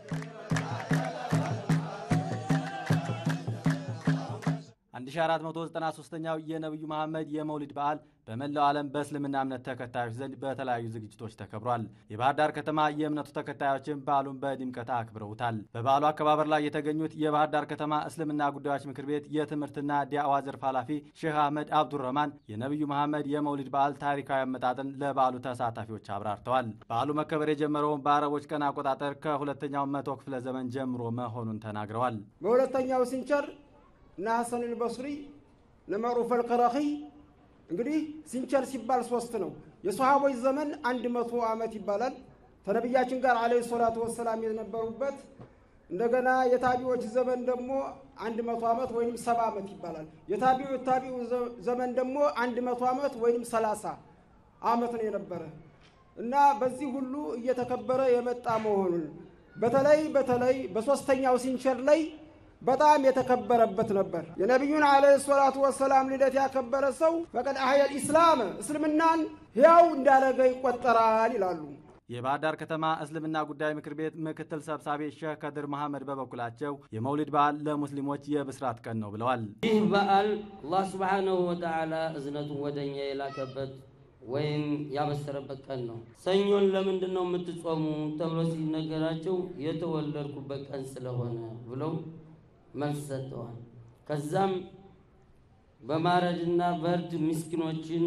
አንድ ሺ አራት መቶ ዘጠና ሶስተኛው የነቢዩ መሐመድ የመውሊድ በዓል በመላው ዓለም በእስልምና እምነት ተከታዮች ዘንድ በተለያዩ ዝግጅቶች ተከብሯል። የባህር ዳር ከተማ የእምነቱ ተከታዮችን በዓሉን በድምቀት አክብረውታል። በበዓሉ አከባበር ላይ የተገኙት የባህር ዳር ከተማ እስልምና ጉዳዮች ምክር ቤት የትምህርትና ዲያዋ ዘርፍ ኃላፊ ሼህ አህመድ አብዱረህማን የነቢዩ መሐመድ የመውሊድ በዓል ታሪካዊ አመጣጥን ለበዓሉ ተሳታፊዎች አብራርተዋል። በዓሉ መከበር የጀመረውን በአረቦች ቀን አቆጣጠር ከሁለተኛው መቶ ክፍለ ዘመን ጀምሮ መሆኑን ተናግረዋል። በሁለተኛው ሲንቸር እነ ሐሰን አልበስሪ እነ መዕሩፍ አልቀረኺ እንግዲህ ሲንቸር ሲባል ሶስት ነው። የሰሃቦች ዘመን አንድ መቶ ዓመት ይባላል። ከነቢያችን ጋር አለይሂ ሰላቱ ወሰላም የነበሩበት እንደገና የታቢዎች ዘመን ደግሞ አንድ መቶ ዓመት ወይም ሰባ ዓመት ይባላል። የታቢው ታቢው ዘመን ደግሞ አንድ መቶ ዓመት ወይም ሰላሳ ዓመት ነው የነበረ እና በዚህ ሁሉ እየተከበረ የመጣ መሆኑን በተለይ በተለይ በሶስተኛው ሲንቸር ላይ በጣም የተከበረበት ነበር። የነቢዩን ዓለይሂ ሰላቱ ወሰላም ልደት ያከበረ ሰው ፈቀድ አህየል ኢስላም እስልምናን ሕያው እንዳደረገ ይቆጠራል ይላሉ። የባህር ዳር ከተማ እስልምና ጉዳይ ምክር ቤት ምክትል ሰብሳቢ ሼህ ከድር መሐመድ በበኩላቸው የመውሊድ በዓል ለሙስሊሞች የብስራት ቀን ነው ብለዋል። ይህ በዓል አላህ ስብሓነሁ ወተዓላ እዝነቱን ወደኛ የላከበት ወይም ያበሰረበት ቀን ነው። ሰኞን ለምንድን ነው የምትጾሙ ተብሎ ሲነገራቸው የተወለድኩበት ቀን ስለሆነ ብለው መልስ ሰጥተዋል። ከዛም በማረድና በእርድ ምስኪኖችን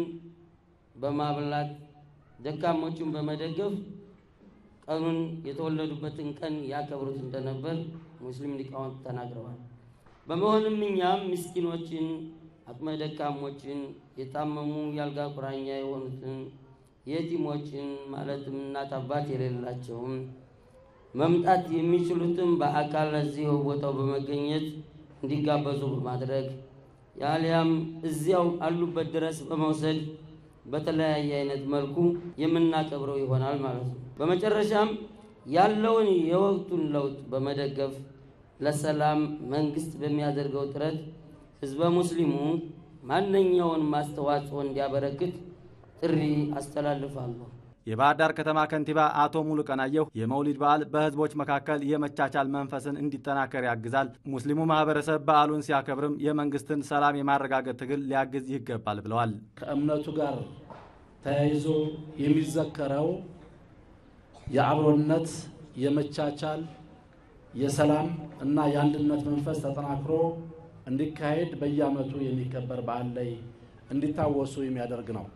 በማብላት ደካሞችን በመደገፍ ቀኑን የተወለዱበትን ቀን ያከብሩት እንደነበር ሙስሊም ሊቃውንት ተናግረዋል። በመሆንም እኛም ምስኪኖችን፣ አቅመ ደካሞችን፣ የታመሙ የአልጋ ቁራኛ የሆኑትን የቲሞችን ማለትም እናት አባት የሌላቸውም መምጣት የሚችሉትም በአካል እዚሁ ቦታው በመገኘት እንዲጋበዙ በማድረግ ያሊያም እዚያው አሉበት ድረስ በመውሰድ በተለያየ አይነት መልኩ የምናከብረው ይሆናል ማለት ነው። በመጨረሻም ያለውን የወቅቱን ለውጥ በመደገፍ ለሰላም መንግስት በሚያደርገው ጥረት ህዝበ ሙስሊሙ ማንኛውን አስተዋጽኦ እንዲያበረክት ጥሪ አስተላልፋለሁ። የባህር ዳር ከተማ ከንቲባ አቶ ሙሉ ቀናየሁ የመውሊድ በዓል በህዝቦች መካከል የመቻቻል መንፈስን እንዲጠናከር ያግዛል፣ ሙስሊሙ ማህበረሰብ በዓሉን ሲያከብርም የመንግስትን ሰላም የማረጋገጥ ትግል ሊያግዝ ይገባል ብለዋል። ከእምነቱ ጋር ተያይዞ የሚዘከረው የአብሮነት፣ የመቻቻል፣ የሰላም እና የአንድነት መንፈስ ተጠናክሮ እንዲካሄድ በየዓመቱ የሚከበር በዓል ላይ እንዲታወሱ የሚያደርግ ነው።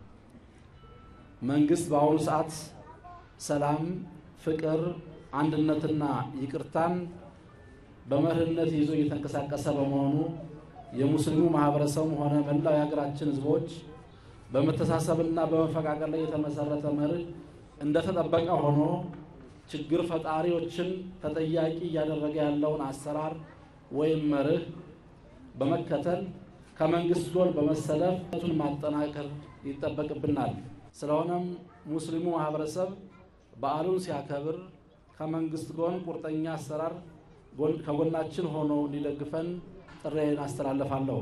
መንግስት በአሁኑ ሰዓት ሰላም፣ ፍቅር፣ አንድነትና ይቅርታን በመርህነት ይዞ እየተንቀሳቀሰ በመሆኑ የሙስሊሙ ማህበረሰብም ሆነ መላው የሀገራችን ህዝቦች በመተሳሰብና በመፈቃቀር ላይ የተመሰረተ መርህ እንደተጠበቀ ሆኖ ችግር ፈጣሪዎችን ተጠያቂ እያደረገ ያለውን አሰራር ወይም መርህ በመከተል ከመንግስት ጎን በመሰለፍ ቱን ማጠናከር ይጠበቅብናል። ስለሆነም ሙስሊሙ ማህበረሰብ በዓሉን ሲያከብር ከመንግስት ጎን ቁርጠኛ አሰራር ከጎናችን ሆኖ እንዲደግፈን ጥሬን አስተላልፋለሁ።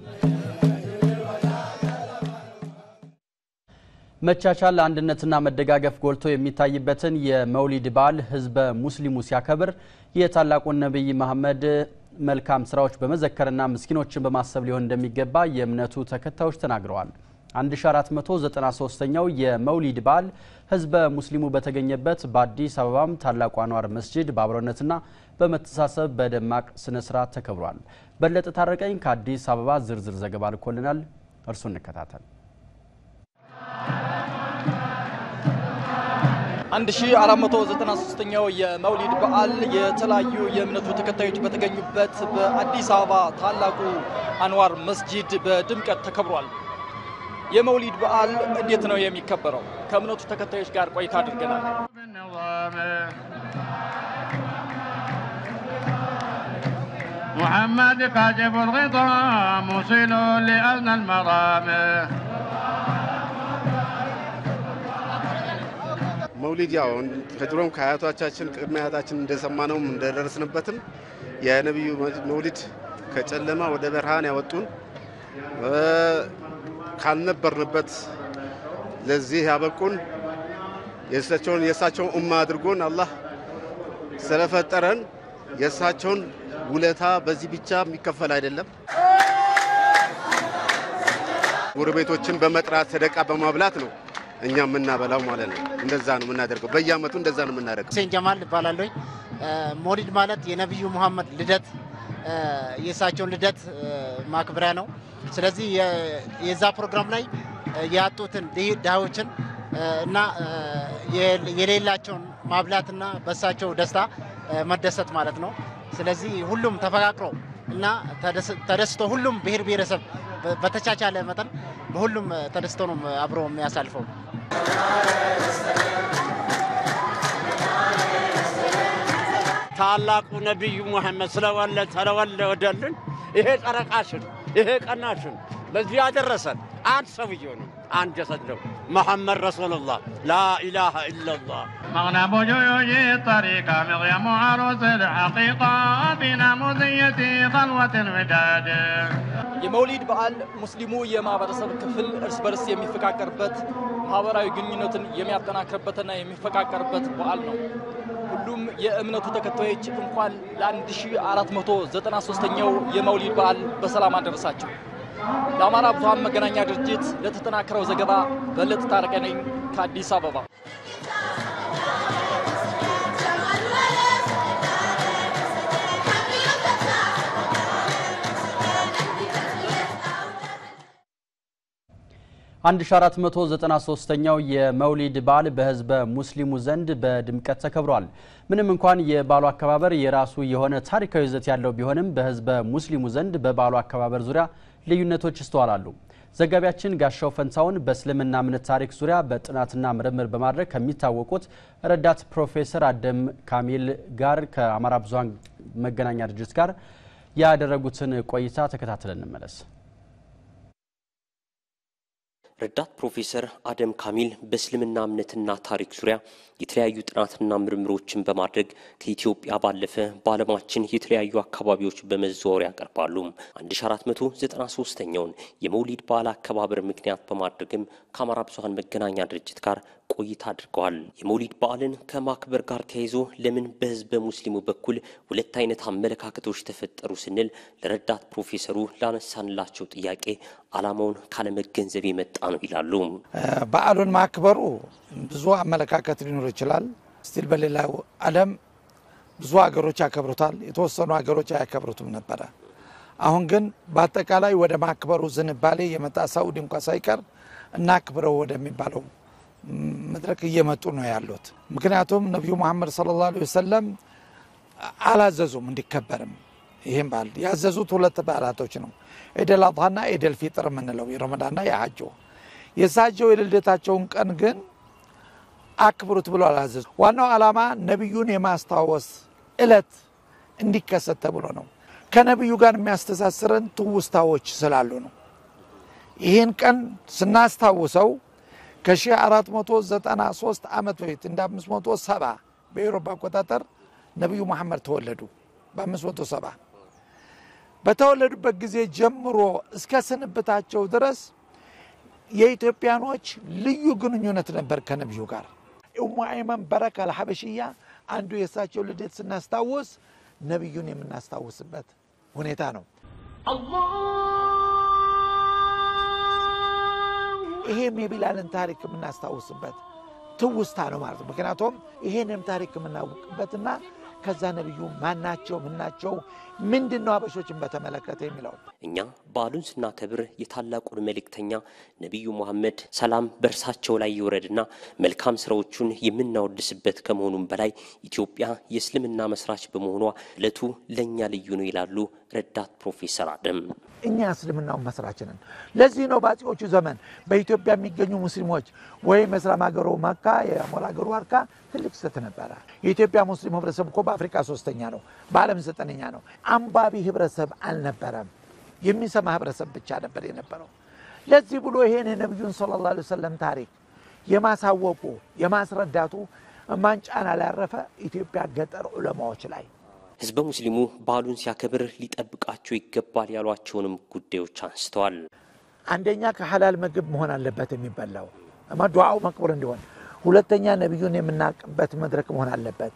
መቻቻል፣ አንድነትና መደጋገፍ ጎልቶ የሚታይበትን የመውሊድ በዓል ህዝበ ሙስሊሙ ሲያከብር የታላቁን ነቢይ መሐመድ መልካም ስራዎች በመዘከርና ምስኪኖችን በማሰብ ሊሆን እንደሚገባ የእምነቱ ተከታዮች ተናግረዋል። 1493ኛው የመውሊድ በዓል ህዝበ ሙስሊሙ በተገኘበት በአዲስ አበባም ታላቁ አንዋር መስጂድ በአብሮነትና በመተሳሰብ በደማቅ ስነ ስርዓት ተከብሯል። በለጠ ታረቀኝ ከአዲስ አበባ ዝርዝር ዘገባ ልኮልናል። እርሱ እንከታተል። 1493ኛው የመውሊድ በዓል የተለያዩ የእምነቱ ተከታዮች በተገኙበት በአዲስ አበባ ታላቁ አንዋር መስጂድ በድምቀት ተከብሯል። የመውሊድ በዓል እንዴት ነው የሚከበረው? ከእምነቱ ተከታዮች ጋር ቆይታ አድርገናል። محمد كاشف الغطاء موصل لأدنى المرام መውሊድ ያው ከድሮም ከአያቶቻችን ቅድመ አያታችን እንደሰማነውም እንደደረስንበትም የነቢዩ መውሊድ ከጨለማ ወደ ብርሃን ያወጡን ካልነበርንበት ለዚህ ያበቁን የእሳቸውን የእሳቸውን ኡማ አድርጎን አላህ ስለፈጠረን የእሳቸውን ውለታ በዚህ ብቻ የሚከፈል አይደለም። ጎረቤቶችን በመጥራት ሰደቃ በማብላት ነው እኛ የምናበላው ማለት ነው። እንደዛ ነው የምናደርገው። በየአመቱ እንደዛ ነው የምናደርገው። ሁሴን ጀማል እባላለሁ። ሞሊድ ማለት የነቢዩ ሙሐመድ ልደት የእሳቸውን ልደት ማክበሪያ ነው። ስለዚህ የዛ ፕሮግራም ላይ ያጡትን ድሃዎችን እና የሌላቸውን ማብላትና በእሳቸው ደስታ መደሰት ማለት ነው። ስለዚህ ሁሉም ተፈቃቅሮ እና ተደስቶ ሁሉም ብሔር ብሔረሰብ በተቻቻለ መጠን በሁሉም ተደስቶ ነው አብሮ የሚያሳልፈው። ታላቁ ነቢዩ ሙሐመድ ስለወለ ስለወለደልን ይሄ ጨረቃሽን ይሄ ቀናሽን ለዚህ ያደረሰን አንድ ሰውዬ ነው፣ አንድ ጀሰድ ነው። መሐመድ ረሱሉላህ ላኢላሃ ኢላላህ مغنم جيوش الطريقة مغيم عروس الحقيقة بنموذية خلوة الوداد የመውሊድ በዓል ሙስሊሙ የማህበረሰብ ክፍል እርስ በርስ የሚፈቃቀርበት ማህበራዊ ግንኙነትን የሚያጠናክርበትና የሚፈቃቀርበት በዓል ነው። ሁሉም የእምነቱ ተከታዮች እንኳን ለ1493ኛው የመውሊድ በዓል በሰላም አደረሳቸው። ለአማራ ብዙኃን መገናኛ ድርጅት ለተጠናከረው ዘገባ በለጠ ታረቀ ነኝ ከአዲስ አበባ። አንድ ሺ አራት መቶ ዘጠና ሶስተኛው የመውሊድ በዓል በህዝበ ሙስሊሙ ዘንድ በድምቀት ተከብሯል። ምንም እንኳን የበዓሉ አከባበር የራሱ የሆነ ታሪካዊ ይዘት ያለው ቢሆንም በህዝበ ሙስሊሙ ዘንድ በበዓሉ አከባበር ዙሪያ ልዩነቶች ይስተዋላሉ። ዘጋቢያችን ጋሻው ፈንታውን በእስልምና እምነት ታሪክ ዙሪያ በጥናትና ምርምር በማድረግ ከሚታወቁት ረዳት ፕሮፌሰር አደም ካሚል ጋር ከአማራ ብዙኃን መገናኛ ድርጅት ጋር ያደረጉትን ቆይታ ተከታትለን እንመለስ። ረዳት ፕሮፌሰር አደም ካሚል በእስልምና እምነትና ታሪክ ዙሪያ የተለያዩ ጥናትና ምርምሮችን በማድረግ ከኢትዮጵያ ባለፈ በዓለማችን የተለያዩ አካባቢዎች በመዘዋወር ያቀርባሉ። 1493ኛውን የመውሊድ በዓል አከባበር ምክንያት በማድረግም ከአማራ ብዙኃን መገናኛ ድርጅት ጋር ቆይታ አድርገዋል። የመውሊድ በዓልን ከማክበር ጋር ተያይዞ ለምን በህዝበ ሙስሊሙ በኩል ሁለት አይነት አመለካከቶች ተፈጠሩ ስንል ለረዳት ፕሮፌሰሩ ላነሳንላቸው ጥያቄ ዓላማውን ካለመገንዘብ የመጣ ነው ይላሉ። በዓሉን ማክበሩ ብዙ አመለካከት ሊኖር ይችላል። ስቲል በሌላው ዓለም ብዙ ሀገሮች ያከብሩታል፣ የተወሰኑ ሀገሮች አያከብሩትም ነበረ። አሁን ግን በአጠቃላይ ወደ ማክበሩ ዝንባሌ የመጣ ሳኡዲ እንኳ ሳይቀር እናክብረው ወደሚባለው መድረክ እየመጡ ነው ያሉት። ምክንያቱም ነቢዩ መሐመድ ሰለላሁ ዐለይሂ ወሰለም አላዘዙም እንዲከበርም። ይህም በዓል ያዘዙት ሁለት በዓላቶች ነው፣ ኢደል አድሃና ኢደል ፊጥር የምንለው የረመዳንና የሐጆ። የእሳቸው የልደታቸውን ቀን ግን አክብሩት ብሎ አላዘዙ። ዋናው ዓላማ ነቢዩን የማስታወስ እለት እንዲከሰት ተብሎ ነው። ከነቢዩ ጋር የሚያስተሳስረን ትውስታዎች ስላሉ ነው። ይህን ቀን ስናስታውሰው ከ1493 ዓመት በፊት እንደ 570 በኤሮፓ አቆጣጠር ነቢዩ መሐመድ ተወለዱ። በ570 በተወለዱበት ጊዜ ጀምሮ እስከ ስንብታቸው ድረስ የኢትዮጵያኖች ልዩ ግንኙነት ነበር ከነቢዩ ጋር። ኡሙ አይመን በረካ አልሐበሽያ አንዱ የእሳቸው ልደት ስናስታውስ ነቢዩን የምናስታውስበት ሁኔታ ነው። ይሄም የቢላልን ታሪክ የምናስታውስበት ትውስታ ነው ማለት ነው። ምክንያቱም ይሄንም ታሪክ የምናውቅበትና ከዛ ነቢዩ ማናቸው ምናቸው ምንድን ነው አበሾችን በተመለከተ የሚለው እኛ በዓሉን ስናከብር የታላቁን መልእክተኛ ነቢዩ ሙሐመድ ሰላም በእርሳቸው ላይ ይውረድና መልካም ስራዎቹን የምናወድስበት ከመሆኑም በላይ ኢትዮጵያ የእስልምና መስራች በመሆኗ ዕለቱ ለእኛ ልዩ ነው ይላሉ ረዳት ፕሮፌሰር አደም። እኛ እስልምናውን መስራች ነን። ለዚህ ነው በአጼዎቹ ዘመን በኢትዮጵያ የሚገኙ ሙስሊሞች ወይም የእስላም ሀገሩ መካ የሞላ ሀገሩ ዋርካ ትልቅ ስህተት ነበረ። የኢትዮጵያ ሙስሊም ህብረተሰብ እኮ በአፍሪካ ሶስተኛ ነው፣ በዓለም ዘጠነኛ ነው። አንባቢ ህብረተሰብ አልነበረም። የሚሰማ ህብረተሰብ ብቻ ነበር የነበረው። ለዚህ ብሎ ይሄን የነቢዩን ሰለላሁ ዐለይሂ ወሰለም ታሪክ የማሳወቁ የማስረዳቱ ማንጫና ላይ ያረፈ ኢትዮጵያ ገጠር ዑለማዎች ላይ ህዝበ ሙስሊሙ በዓሉን ሲያከብር ሊጠብቃቸው ይገባል ያሏቸውንም ጉዳዮች አንስተዋል። አንደኛ ከሐላል ምግብ መሆን አለበት የሚበላው ዱዓው መቅቡል እንዲሆን፣ ሁለተኛ ነቢዩን የምናውቅበት መድረክ መሆን አለበት፣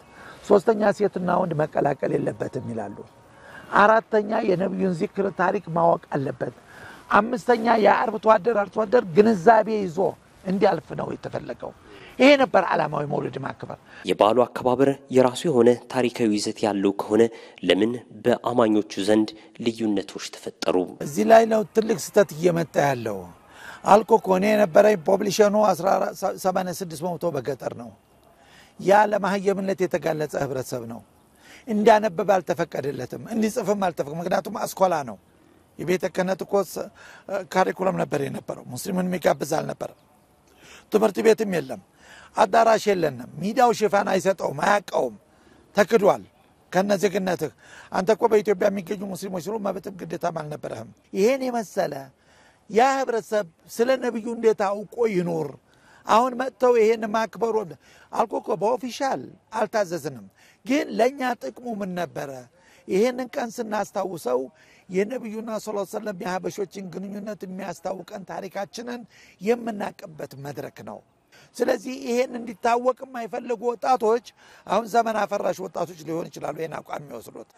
ሶስተኛ ሴትና ወንድ መቀላቀል የለበትም ይላሉ። አራተኛ የነቢዩን ዚክር ታሪክ ማወቅ አለበት። አምስተኛ የአርብቶ አደር አርሶ አደር ግንዛቤ ይዞ እንዲያልፍ ነው የተፈለገው። ይሄ ነበር ዓላማዊ መውሊድ ማክበር። የበዓሉ አከባበር የራሱ የሆነ ታሪካዊ ይዘት ያለው ከሆነ ለምን በአማኞቹ ዘንድ ልዩነቶች ተፈጠሩ? እዚህ ላይ ነው ትልቅ ስህተት እየመጣ ያለው። አልኮ እኮ እኔ የነበረኝ ፖፕሊሽኑ 86 በመቶ በገጠር ነው። ያ ለማህየምነት የተጋለጸ ህብረተሰብ ነው። እንዲያነበብ አልተፈቀደለትም፣ እንዲጽፍም አልተፈቀደ። ምክንያቱም አስኮላ ነው። የቤተ ክህነት እኮ ካሪኩለም ነበር የነበረው። ሙስሊምን የሚጋብዝ አልነበረም። ትምህርት ቤትም የለም፣ አዳራሽ የለንም። ሚዲያው ሽፋን አይሰጠውም፣ አያውቀውም፣ ተክዷል። ከነ ዜግነትህ አንተ እኮ በኢትዮጵያ የሚገኙ ሙስሊሞች ስሉ መብትም ግዴታም አልነበረህም። ይሄን የመሰለ ያ ህብረተሰብ ስለ ነቢዩ እንዴት አውቆ ይኖር? አሁን መጥተው ይሄን ማክበሩ አልኮ እኮ በኦፊሻል አልታዘዝንም፣ ግን ለእኛ ጥቅሙ ምን ነበረ? ይሄንን ቀን ስናስታውሰው የነቢዩና ስ ሰለም የሀበሾችን ግንኙነት የሚያስታውቀን ታሪካችንን የምናቅበት መድረክ ነው። ስለዚህ ይሄን እንዲታወቅ የማይፈልጉ ወጣቶች አሁን ዘመን አፈራሽ ወጣቶች ሊሆን ይችላሉ ይህን አቋም የሚወስዱት።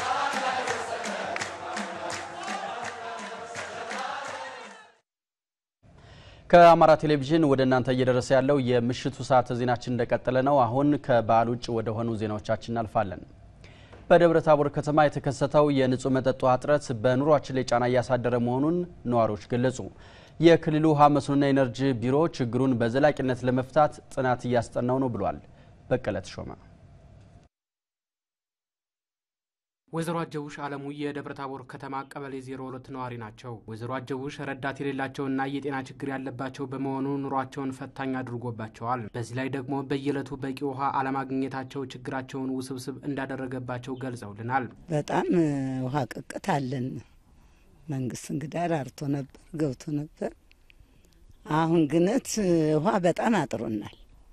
ከአማራ ቴሌቪዥን ወደ እናንተ እየደረሰ ያለው የምሽቱ ሰዓት ዜናችን እንደቀጠለ ነው። አሁን ከበዓል ውጭ ወደ ሆኑ ዜናዎቻችን እናልፋለን። በደብረ ታቦር ከተማ የተከሰተው የንጹህ መጠጥ ውሃ እጥረት በኑሯችን ላይ ጫና እያሳደረ መሆኑን ነዋሪዎች ገለጹ። የክልሉ ውሃ መስኖና ኢነርጂ ቢሮ ችግሩን በዘላቂነት ለመፍታት ጥናት እያስጠናው ነው ብሏል። በቀለ ተሾመ ወይዘሮ አጀቡሽ አለሙ የደብረ ታቦር ከተማ ቀበሌ ዜሮ ሁለት ነዋሪ ናቸው። ወይዘሮ አጀቡሽ ረዳት የሌላቸውና የጤና ችግር ያለባቸው በመሆኑ ኑሯቸውን ፈታኝ አድርጎባቸዋል። በዚህ ላይ ደግሞ በየዕለቱ በቂ ውሃ አለማግኘታቸው ችግራቸውን ውስብስብ እንዳደረገባቸው ገልጸውልናል። በጣም ውሃ ቅቅት አለን። መንግስት እንግዳ ራርቶ ነበር ገብቶ ነበር። አሁን ግነት ውሃ በጣም አጥሮናል።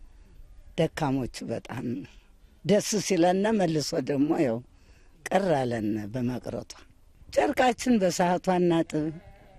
ደካሞቹ በጣም ደስ ሲለነ መልሶ ደግሞ ያው ቅር አለን በመቅረቷ። ጨርቃችን በሰዓቷ እናጥብ።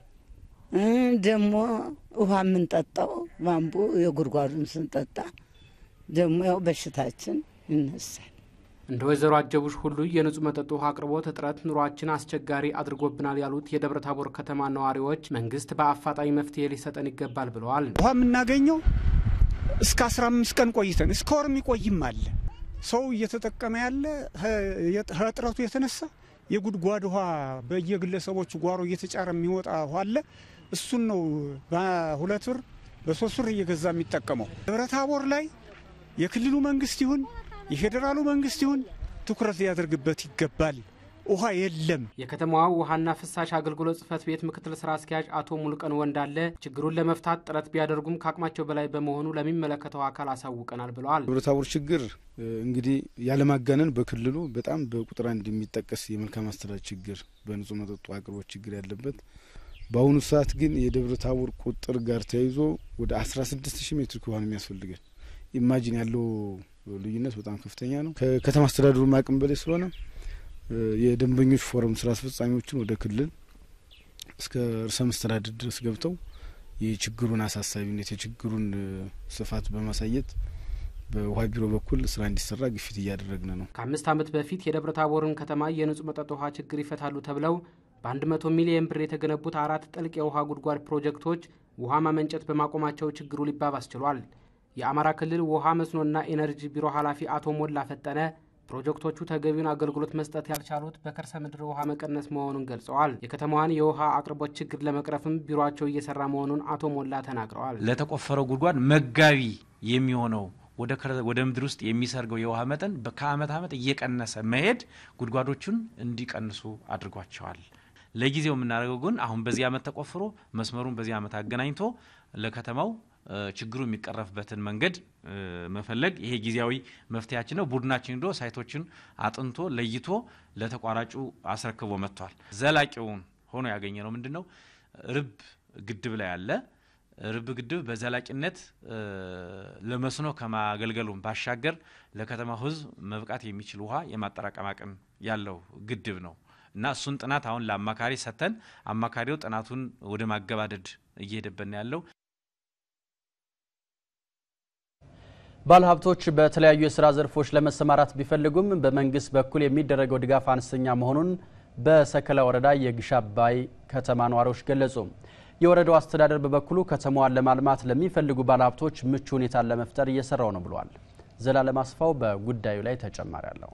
ደግሞ ውሃ የምንጠጣው ባምቡ የጉድጓዱን ስንጠጣ ደግሞ ያው በሽታችን ይነሳል። እንደ ወይዘሮ አጀቡሽ ሁሉ የንጹህ መጠጥ ውሃ አቅርቦት እጥረት ኑሯችን አስቸጋሪ አድርጎብናል ያሉት የደብረ ታቦር ከተማ ነዋሪዎች መንግስት በአፋጣኝ መፍትሄ ሊሰጠን ይገባል ብለዋል። ውሃ የምናገኘው እስከ 15 ቀን ቆይተን እስከ ወር የሚቆይም አለ። ሰው እየተጠቀመ ያለ ከእጥረቱ የተነሳ የጉድጓድ ውሃ በየግለሰቦቹ ጓሮ እየተጫረ የሚወጣ ውሃ አለ። እሱን ነው በሁለት ብር በሶስት ብር እየገዛ የሚጠቀመው። ደብረ ታቦር ላይ የክልሉ መንግስት ይሁን የፌዴራሉ መንግስት ይሁን ትኩረት ሊያደርግበት ይገባል። ውሃ የለም። የከተማዋ ውሃና ፍሳሽ አገልግሎት ጽህፈት ቤት ምክትል ስራ አስኪያጅ አቶ ሙሉቀን ወንዳለ ችግሩን ለመፍታት ጥረት ቢያደርጉም ከአቅማቸው በላይ በመሆኑ ለሚመለከተው አካል አሳውቀናል ብለዋል። ደብረ ታቦር ችግር እንግዲህ ያለማጋነን በክልሉ በጣም በቁጥር አንድ የሚጠቀስ የመልካም አስተዳደር ችግር፣ በንጹህ መጠጡ አቅርቦት ችግር ያለበት በአሁኑ ሰዓት ግን የደብረ ታቦር ቁጥር ጋር ተያይዞ ወደ አስራ ስድስት ሺህ ሜትር ውሃ ነው የሚያስፈልገን። ኢማጂን ያለው ልዩነት በጣም ከፍተኛ ነው። ከከተማ አስተዳደሩ አቅም በላይ ስለሆነ የደንበኞች ፎረም ስራ አስፈጻሚዎችን ወደ ክልል እስከ ርዕሰ መስተዳድር ድረስ ገብተው የችግሩን አሳሳቢነት የችግሩን ስፋት በማሳየት በውሃ ቢሮ በኩል ስራ እንዲሰራ ግፊት እያደረግን ነው። ከአምስት ዓመት በፊት የደብረ ታቦርን ከተማ የንጹህ መጠጥ ውሃ ችግር ይፈታሉ ተብለው በ100 ሚሊየን ብር የተገነቡት አራት ጥልቅ የውሃ ጉድጓድ ፕሮጀክቶች ውሃ ማመንጨት በማቆማቸው ችግሩ ሊባባስ ችሏል። የአማራ ክልል ውሃ መስኖና ኢነርጂ ቢሮ ኃላፊ አቶ ሞላ ፈጠነ ፕሮጀክቶቹ ተገቢውን አገልግሎት መስጠት ያልቻሉት በከርሰ ምድር ውሃ መቀነስ መሆኑን ገልጸዋል። የከተማዋን የውሃ አቅርቦት ችግር ለመቅረፍም ቢሮቸው እየሰራ መሆኑን አቶ ሞላ ተናግረዋል። ለተቆፈረው ጉድጓድ መጋቢ የሚሆነው ወደ ምድር ውስጥ የሚሰርገው የውሃ መጠን ከአመት ዓመት እየቀነሰ መሄድ ጉድጓዶቹን እንዲቀንሱ አድርጓቸዋል። ለጊዜው የምናደርገው ግን አሁን በዚህ ዓመት ተቆፍሮ መስመሩን በዚህ ዓመት አገናኝቶ ለከተማው ችግሩ የሚቀረፍበትን መንገድ መፈለግ ይሄ ጊዜያዊ መፍትሄያችን ነው። ቡድናችን ሄዶ ሳይቶችን አጥንቶ ለይቶ ለተቋራጩ አስረክቦ መጥቷል። ዘላቂውን ሆኖ ያገኘ ነው ምንድን ነው? ርብ ግድብ ላይ አለ። ርብ ግድብ በዘላቂነት ለመስኖ ከማገልገሉን ባሻገር ለከተማው ሕዝብ መብቃት የሚችል ውሃ የማጠራቀም አቅም ያለው ግድብ ነው እና እሱን ጥናት አሁን ለአማካሪ ሰጥተን አማካሪው ጥናቱን ወደ ማገባደድ እየሄደበት ነው ያለው። ባለሀብቶች በተለያዩ የስራ ዘርፎች ለመሰማራት ቢፈልጉም በመንግስት በኩል የሚደረገው ድጋፍ አነስተኛ መሆኑን በሰከላ ወረዳ የግሽ አባይ ከተማ ነዋሪዎች ገለጹ። የወረዳው አስተዳደር በበኩሉ ከተማዋን ለማልማት ለሚፈልጉ ባለሀብቶች ምቹ ሁኔታን ለመፍጠር እየሰራው ነው ብሏል። ዘላለም አስፋው በጉዳዩ ላይ ተጨማሪ አለው።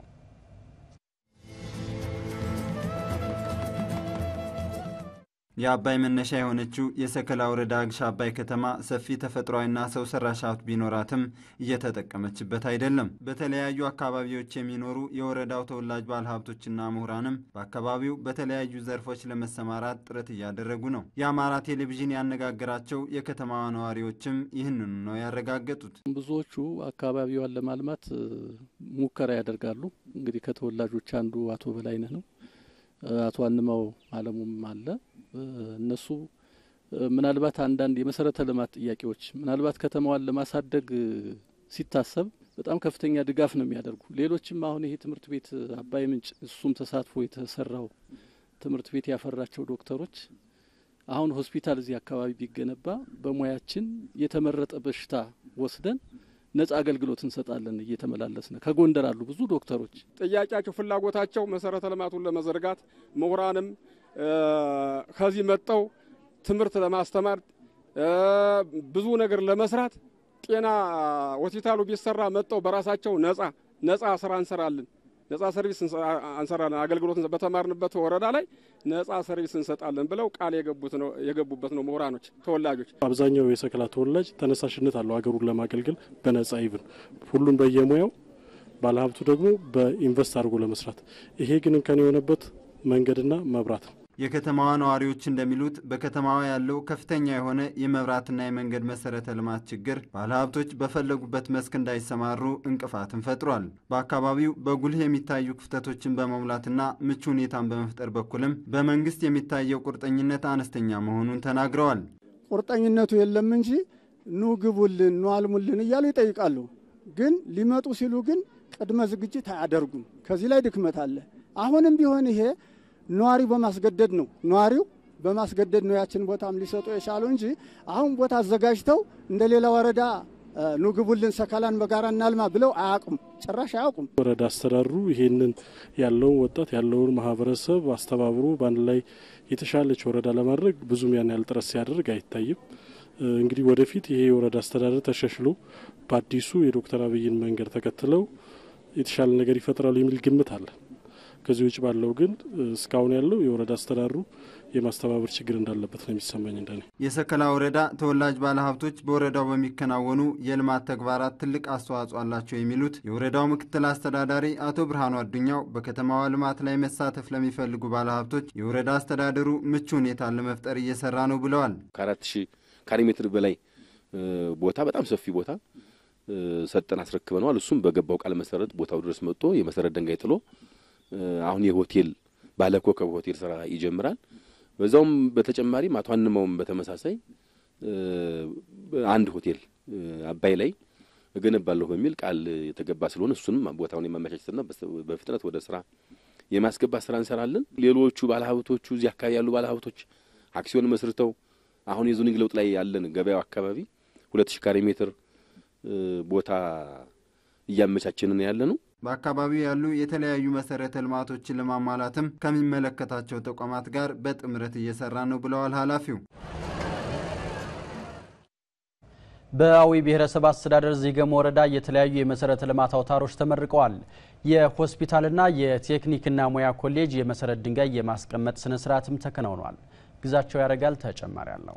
የአባይ መነሻ የሆነችው የሰከላ ወረዳ ግሽ አባይ ከተማ ሰፊ ተፈጥሯዊና ሰው ሰራሽ ሀብት ቢኖራትም እየተጠቀመችበት አይደለም። በተለያዩ አካባቢዎች የሚኖሩ የወረዳው ተወላጅ ባለሀብቶችና ምሁራንም በአካባቢው በተለያዩ ዘርፎች ለመሰማራት ጥረት እያደረጉ ነው። የአማራ ቴሌቪዥን ያነጋገራቸው የከተማዋ ነዋሪዎችም ይህንኑ ነው ያረጋገጡት። ብዙዎቹ አካባቢዋን ለማልማት ሙከራ ያደርጋሉ። እንግዲህ ከተወላጆች አንዱ አቶ በላይነህ ነው። አቶ አንማው አለሙም አለ። እነሱ ምናልባት አንዳንድ የመሰረተ ልማት ጥያቄዎች ምናልባት ከተማዋን ለማሳደግ ሲታሰብ በጣም ከፍተኛ ድጋፍ ነው የሚያደርጉ። ሌሎችም አሁን ይሄ ትምህርት ቤት አባይ ምንጭ እሱም ተሳትፎ የተሰራው ትምህርት ቤት ያፈራቸው ዶክተሮች አሁን ሆስፒታል እዚህ አካባቢ ቢገነባ በሙያችን የተመረጠ በሽታ ወስደን ነጻ አገልግሎት እንሰጣለን። እየተመላለስን ከጎንደር አሉ ብዙ ዶክተሮች ጥያቄያቸው፣ ፍላጎታቸው መሰረተ ልማቱን ለመዘርጋት ምሁራንም ከዚህ መጠው ትምህርት ለማስተማር ብዙ ነገር ለመስራት ጤና ሆስፒታሉ ቢሰራ መጠው በራሳቸው ነጻ ነጻ ስራ እንሰራለን፣ ነጻ ሰርቪስ እንሰራለን፣ አገልግሎት በተማርንበት ወረዳ ላይ ነጻ ሰርቪስ እንሰጣለን ብለው ቃል የገቡበት ነው ምሁራኖች ተወላጆች። አብዛኛው የሰከላ ተወላጅ ተነሳሽነት አለው ሀገሩን ለማገልገል በነጻ ይብን ሁሉም በየሙያው ባለሀብቱ ደግሞ በኢንቨስት አድርጎ ለመስራት ይሄ ግን እንከን የሆነበት መንገድና መብራት ነው። የከተማዋ ነዋሪዎች እንደሚሉት በከተማዋ ያለው ከፍተኛ የሆነ የመብራትና የመንገድ መሰረተ ልማት ችግር ባለሀብቶች በፈለጉበት መስክ እንዳይሰማሩ እንቅፋትን ፈጥሯል። በአካባቢው በጉልህ የሚታዩ ክፍተቶችን በመሙላትና ምቹ ሁኔታን በመፍጠር በኩልም በመንግስት የሚታየው ቁርጠኝነት አነስተኛ መሆኑን ተናግረዋል። ቁርጠኝነቱ የለም እንጂ ኑ ግቡልን፣ ኑ አልሙልን እያሉ ይጠይቃሉ። ግን ሊመጡ ሲሉ ግን ቅድመ ዝግጅት አያደርጉም። ከዚህ ላይ ድክመት አለ። አሁንም ቢሆን ይሄ ነዋሪው በማስገደድ ነው። ነዋሪው በማስገደድ ነው ያችን ቦታም ሊሰጡ የቻሉ እንጂ አሁን ቦታ አዘጋጅተው እንደ ሌላ ወረዳ ኑ ግቡልን፣ ሰከላን በጋራ እናልማ ብለው አያውቁም፣ ጭራሽ አያውቁም። ወረዳ አስተዳድሩ ይሄንን ያለውን ወጣት ያለውን ማህበረሰብ አስተባብሮ በአንድ ላይ የተሻለች ወረዳ ለማድረግ ብዙም ያን ያህል ጥረት ሲያደርግ አይታይም። እንግዲህ ወደፊት ይሄ የወረዳ አስተዳደር ተሻሽሎ በአዲሱ የዶክተር አብይን መንገድ ተከትለው የተሻለ ነገር ይፈጥራሉ የሚል ግምት አለ። ከዚህ ውጭ ባለው ግን እስካሁን ያለው የወረዳ አስተዳደሩ የማስተባበር ችግር እንዳለበት ነው የሚሰማኝ። እንደኔ የሰከላ ወረዳ ተወላጅ ባለሀብቶች በወረዳው በሚከናወኑ የልማት ተግባራት ትልቅ አስተዋጽኦ አላቸው የሚሉት የወረዳው ምክትል አስተዳዳሪ አቶ ብርሃኑ አዱኛው በከተማዋ ልማት ላይ መሳተፍ ለሚፈልጉ ባለሀብቶች የወረዳ አስተዳደሩ ምቹ ሁኔታን ለመፍጠር እየሰራ ነው ብለዋል። ከአራት ሺህ ካሬ ሜትር በላይ ቦታ በጣም ሰፊ ቦታ ሰጠን አስረክበነዋል። እሱም በገባው ቃል መሰረት ቦታው ድረስ መጥቶ የመሰረት ድንጋይ ጥሎ አሁን የሆቴል ባለኮከብ ሆቴል ስራ ይጀምራል። በዛውም በተጨማሪም አቶ አንማውም በተመሳሳይ አንድ ሆቴል አባይ ላይ እገነባለሁ በሚል ቃል የተገባ ስለሆነ እሱንም ቦታውን የማመቻቸትና በፍጥነት ወደ ስራ የማስገባት ስራ እንሰራለን። ሌሎቹ ባለሀብቶቹ እዚህ አካባቢ ያሉ ባለሀብቶች አክሲዮን መስርተው አሁን የዞኒንግ ለውጥ ላይ ያለን ገበያው አካባቢ ሁለት ሺ ካሬ ሜትር ቦታ እያመቻችንን ያለ ነው። በአካባቢው ያሉ የተለያዩ መሰረተ ልማቶችን ለማሟላትም ከሚመለከታቸው ተቋማት ጋር በጥምረት እየሰራ ነው ብለዋል ኃላፊው። በአዊ ብሔረሰብ አስተዳደር ዚገም ወረዳ የተለያዩ የመሰረተ ልማት አውታሮች ተመርቀዋል። የሆስፒታልና የቴክኒክና ሙያ ኮሌጅ የመሰረት ድንጋይ የማስቀመጥ ስነ ስርዓትም ተከናውኗል። ግዛቸው ያደርጋል ተጨማሪ አለው።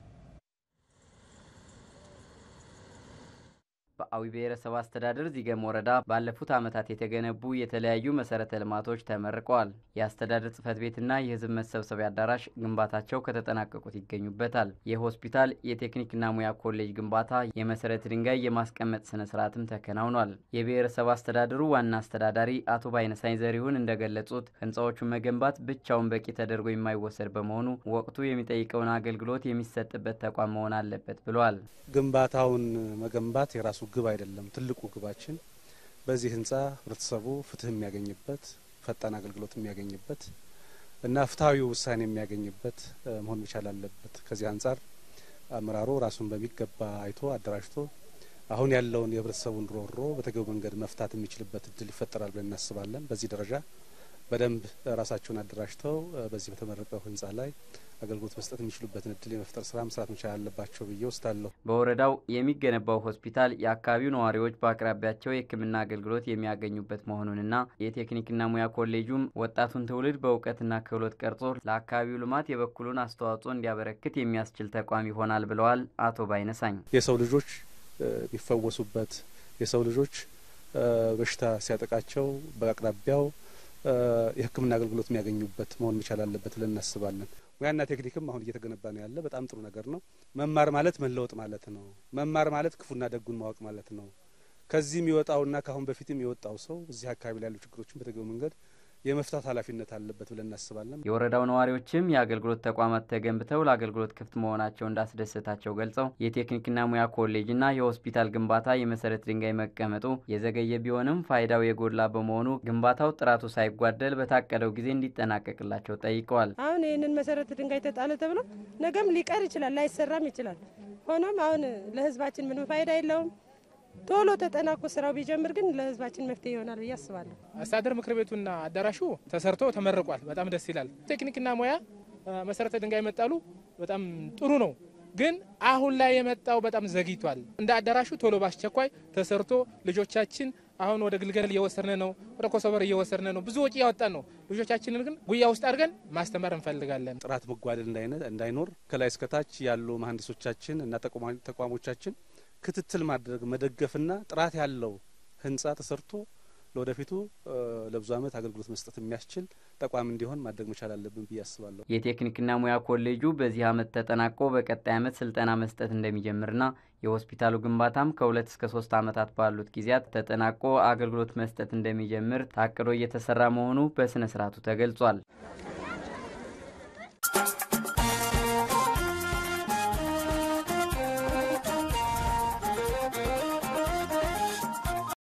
በአዊ ብሔረሰብ አስተዳደር ዚገም ወረዳ ባለፉት ዓመታት የተገነቡ የተለያዩ መሰረተ ልማቶች ተመርቀዋል። የአስተዳደር ጽህፈት ቤትና የህዝብ መሰብሰቢያ አዳራሽ ግንባታቸው ከተጠናቀቁት ይገኙበታል። የሆስፒታል የቴክኒክና ሙያ ኮሌጅ ግንባታ የመሰረት ድንጋይ የማስቀመጥ ስነ ስርዓትም ተከናውኗል። የብሔረሰብ አስተዳደሩ ዋና አስተዳዳሪ አቶ ባይነሳኝ ዘሪሁን እንደገለጹት ህንፃዎቹን መገንባት ብቻውን በቂ ተደርጎ የማይወሰድ በመሆኑ ወቅቱ የሚጠይቀውን አገልግሎት የሚሰጥበት ተቋም መሆን አለበት ብለዋል። ግንባታውን መገንባት የራሱ ግብ አይደለም። ትልቁ ግባችን በዚህ ህንፃ ህብረተሰቡ ፍትህ የሚያገኝበት ፈጣን አገልግሎት የሚያገኝበት እና ፍትሐዊ ውሳኔ የሚያገኝበት መሆን መቻል አለበት። ከዚህ አንጻር አመራሩ ራሱን በሚገባ አይቶ አደራጅቶ አሁን ያለውን የህብረተሰቡን ሮሮ በተገቢው መንገድ መፍታት የሚችልበት እድል ይፈጠራል ብለን እናስባለን። በዚህ ደረጃ በደንብ ራሳቸውን አደራጅተው በዚህ በተመረቀው ህንፃ ላይ አገልግሎት መስጠት የሚችሉበትን እድል የመፍጠር ስራ መስራት መቻል አለባቸው ብዬ ወስዳለሁ። በወረዳው የሚገነባው ሆስፒታል የአካባቢው ነዋሪዎች በአቅራቢያቸው የሕክምና አገልግሎት የሚያገኙበት መሆኑንና የቴክኒክና ሙያ ኮሌጁም ወጣቱን ትውልድ በእውቀትና ክህሎት ቀርጾ ለአካባቢው ልማት የበኩሉን አስተዋጽኦ እንዲያበረክት የሚያስችል ተቋም ይሆናል ብለዋል አቶ ባይነሳኝ። የሰው ልጆች የሚፈወሱበት የሰው ልጆች በሽታ ሲያጠቃቸው በአቅራቢያው የሕክምና አገልግሎት የሚያገኙበት መሆን መቻል አለበት ብለን እናስባለን። ሙያና ቴክኒክም አሁን እየተገነባ ነው ያለ በጣም ጥሩ ነገር ነው። መማር ማለት መለወጥ ማለት ነው። መማር ማለት ክፉና ደጉን ማወቅ ማለት ነው። ከዚህ የሚወጣውና ከአሁን በፊትም የወጣው ሰው እዚህ አካባቢ ላይ ያሉ ችግሮችን በተገቢው መንገድ የመፍታት ኃላፊነት አለበት ብለን እናስባለን። የወረዳው ነዋሪዎችም የአገልግሎት ተቋማት ተገንብተው ለአገልግሎት ክፍት መሆናቸው እንዳስደሰታቸው ገልጸው የቴክኒክና ሙያ ኮሌጅና የሆስፒታል ግንባታ የመሰረት ድንጋይ መቀመጡ የዘገየ ቢሆንም ፋይዳው የጎላ በመሆኑ ግንባታው ጥራቱ ሳይጓደል በታቀደው ጊዜ እንዲጠናቀቅላቸው ጠይቀዋል። አሁን ይህንን መሰረተ ድንጋይ ተጣለ ተብሎ ነገም ሊቀር ይችላል፣ ላይሰራም ይችላል። ሆኖም አሁን ለህዝባችን ምንም ፋይዳ የለውም። ቶሎ ተጠናቆ ስራው ቢጀምር ግን ለህዝባችን መፍትሄ ይሆናል ብዬ አስባለሁ። አስተዳደር ምክር ቤቱና አዳራሹ ተሰርቶ ተመርቋል። በጣም ደስ ይላል። ቴክኒክና ሙያ መሰረተ ድንጋይ መጣሉ በጣም ጥሩ ነው። ግን አሁን ላይ የመጣው በጣም ዘግይቷል። እንደ አዳራሹ ቶሎ ባስቸኳይ ተሰርቶ ልጆቻችን አሁን ወደ ግልገል እየወሰድን ነው፣ ወደ ኮሶበር እየወሰድን ነው። ብዙ ወጪ ያወጣን ነው። ልጆቻችንን ግን ጉያ ውስጥ አድርገን ማስተማር እንፈልጋለን። ጥራት መጓደል እንዳይኖር ከላይ እስከታች ያሉ መሀንዲሶቻችን እና ተቋሞቻችን ክትትል ማድረግ መደገፍና ጥራት ያለው ህንፃ ተሰርቶ ለወደፊቱ ለብዙ ዓመት አገልግሎት መስጠት የሚያስችል ተቋም እንዲሆን ማድረግ መቻል አለብን ብዬ አስባለሁ። የቴክኒክና ሙያ ኮሌጁ በዚህ ዓመት ተጠናቆ በቀጣይ ዓመት ስልጠና መስጠት እንደሚጀምርና የሆስፒታሉ ግንባታም ከሁለት እስከ ሶስት ዓመታት ባሉት ጊዜያት ተጠናቆ አገልግሎት መስጠት እንደሚጀምር ታቅዶ እየተሰራ መሆኑ በስነ ስርዓቱ ተገልጿል።